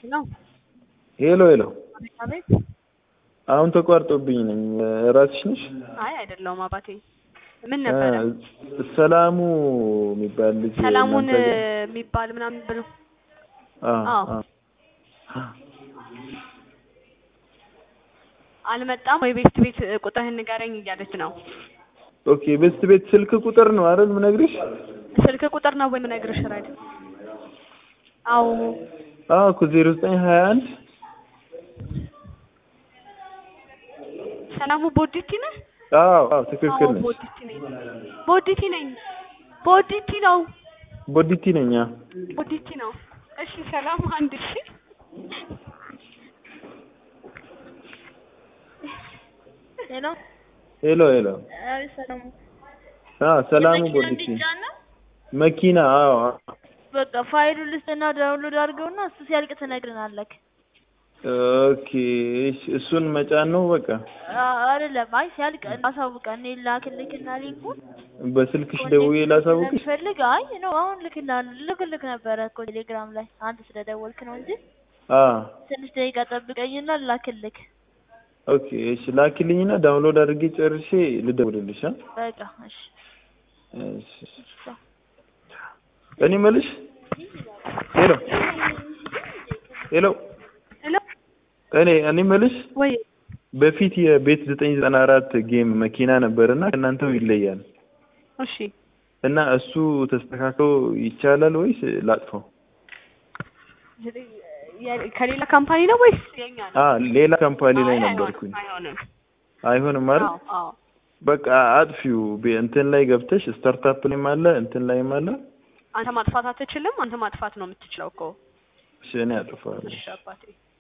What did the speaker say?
ነው። ሄሎ ሄሎ፣ አቤት። አሁን ተቋርጦብኝ ነኝ። ራስሽ ነሽ? አይ አይደለሁም አባቴ። ምን ነበረ? ሰላሙ የሚባል ልጅ ሰላሙን እናንተ ጋር- የሚባል ምናምን ብሎ አዎ፣ አዎ። አዎ። አልመጣም ወይ ቤት ቤት ቁጥርህን ንገረኝ እያለች ነው። ኦኬ፣ በስት ቤት ስልክ ቁጥር ነው አይደል ምነግርሽ? ስልክ ቁጥር ነው ወይ የምነግርሽ? ራይድ አዎ አዎ እኮ ዜሮ ዘጠኝ ሀያ አንድ ሰላሙ ቦዲቲ ነህ? አዎ አዎ ትክክል አዎ ነሽ። ቦዲቲ ነኝ። ቦዲቲ ነኝ። ቦዲቲ ነው። ቦዲቲ ነኝ። አዎ። ቦዲቲ ነው። እሺ ሰላም አንድ እሺ ሄሎ ሄሎ ሄሎ። አቤት ሰላሙ አዎ ሰላሙ የመኪና ቦዲቲ እንዲጫን ነው? መኪና። አዎ አዎ። በቃ ፋይሉን ልስጥና ዳውንሎድ አድርገውና እሱ ሲያልቅ ትነግረናለህ። ኦኬ፣ እሺ፣ እሱን መጫን ነው በቃ። አ- አይደለም አይ ሲያልቅ አሳውቀን እኔ ላክልክና ሊንኩን በስልክሽ ደውዬ ላሳውቅሽ። ፈልግ አይ ነው አሁን ልክና ልክልክ ነበረ እኮ ቴሌግራም ላይ አንድ ስለደወልክ ነው እንጂ አዎ ትንሽ ደቂቃ ጠብቀኝና ላክልክ። ኦኬ፣ እሺ ላኪልኝና ዳውንሎድ አድርጌ ጨርሼ ልደውልልሽ። አ? በቃ እሺ እሺ እኔ መልሽ ሄሎ ሄሎ ሄሎ እኔ እኔ መልሽ ወይ በፊት የቤት ዘጠኝ ዘጠና አራት ጌም መኪና ነበርና ከእናንተው ይለያል እሺ እና እሱ ተስተካክሎ ይቻላል ወይስ ላጥፈው? የ- ከሌላ ካምፓኒ ነው ወይስ የኛ ነው? አ ሌላ ካምፓኒ ላይ አይ፣ ነበርኩኝ። አይሆንም አይሆንም አይደል? አዎ አዎ በቃ አጥፊው ቤ- እንትን ላይ ገብተሽ ስታርታፕ ላይም አለ እንትን ላይም አለ። አንተ ማጥፋት አትችልም። አንተ ማጥፋት ነው የምትችለው እኮ። እሺ እኔ አጥፋለሁ። እሺ አባቴ